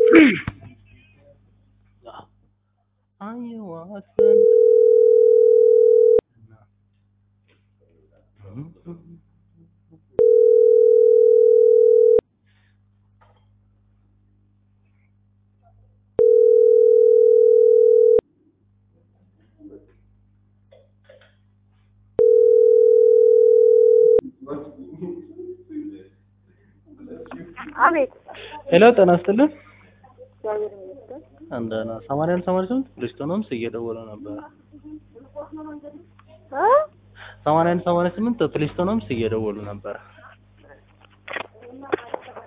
አየዋሰን አቤት ሄሎ ጤና ይስጥልን እግዚአብሔር ይመስገን። እንደና ሰማንያ አንድ ሰማንያ ስምንት ፕሪስቶኖምስ እየደወለ ነበር እ ሰማንያ አንድ ሰማንያ ስምንት ፕሪስቶኖምስ እየደወሉ ነበር